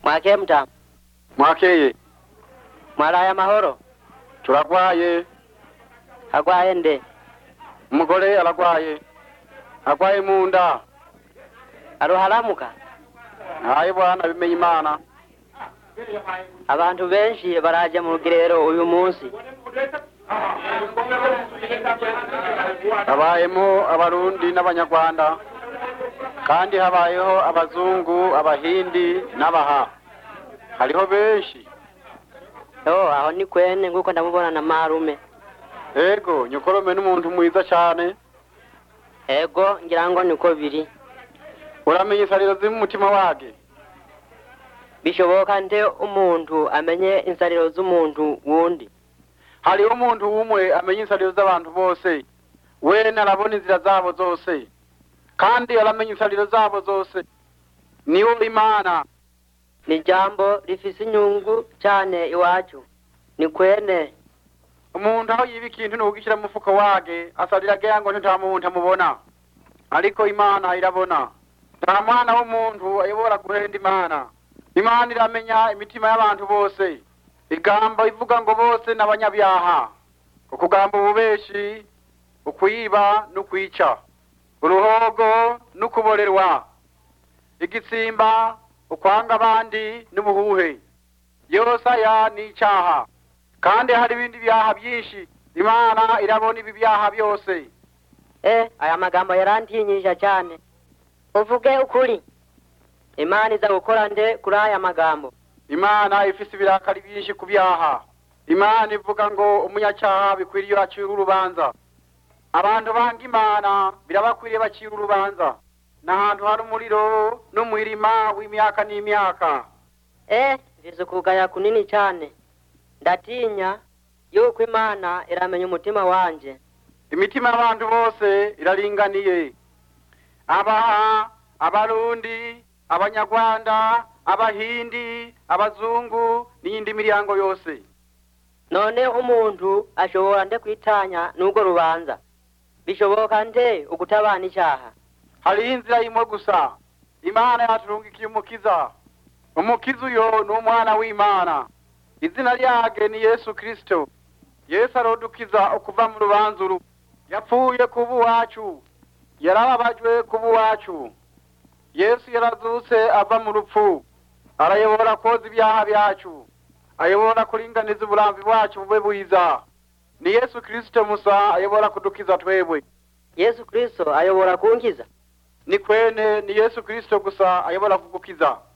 mwake mtamu mwakeye mwaraye amahoro turagwaye agwaye nde umugore aragwaye agwaye mu nda aruharamuka hayi bwana bimenye imana abantu benshi baraje mu rugerero uyu munsi habayemo abarundi n'abanyarwanda kandi habayeho abazungu abahindi n'abaha hariho benshi yo aho ni kwene nguko ndamubona na marume ego nyokorome n'umuntu mwiza cyane ego ngira ngo niko biri uramenya insariro ziri mu mutima wage bishoboka nte umuntu amenye insariro z'umuntu wundi hariho umuntu umwe amenya insariro z'abantu bose wene arabona inzira zabo zose kandi aramenya insariro zabo zose niwo imana ni ijambo rifise inyungu cyane iwacu ni kwene umuntu aho yiba ikintu nugishyira mu mufuko wage asarira agira ngo nta muntu amubona ariko imana irabona nta mwana w'umuntu ayobora guhenda imana imana iramenya imitima y'abantu bose igambo ivuga ngo bose ni abanyabyaha ukugamba ububeshi ukwiba n'ukwica uruhogo n'ukuborerwa igitsimba ukwanga abandi n'ubuhuhe yose aya ni icyaha kandi hari ibindi byaha byinshi imana irabona ibi byaha byose eh aya magambo yarantinyisha cyane uvuge ukuri imana iza gukora nde kuri aya magambo imana ifise ibirakari byinshi ku byaha imana ivuga ngo umunyacyaha bikwiriye acira urubanza abantu banga imana birabakwiriye bacira urubanza n'ahantu hari umuriro n'umurima w'imyaka n'imyaka eh mvize ukugaya kunini cyane ndatinya yuko imana iramenya umutima wanje imitima y'abantu bose iraringaniye abaha abarundi abanyarwanda abahindi abazungu n'iyindi miryango yose none umuntu ashobora nde kwitanya n'urwo rubanza bishoboka nde ukutabana icyaha hariho inzira imwe gusa imana yaturungikiye umukiza umukiza uyo ni umwana w'imana izina ryage ni yesu kirisito yesu arodukiza ukuva mu rubanza uru yapfuye kuba uwacu yarababajwe kuba uwacu yesu yarazutse ava mu rupfu arayobora koza ibyaha byacu ayobora kuringaniza uburamvi bwacu bube bwiza ni yesu kirisito musa ayobora kudukiza twebwe yesu kristo ayobora kunkiza ni kwene ni yesu kirisito gusa ayobora kugukiza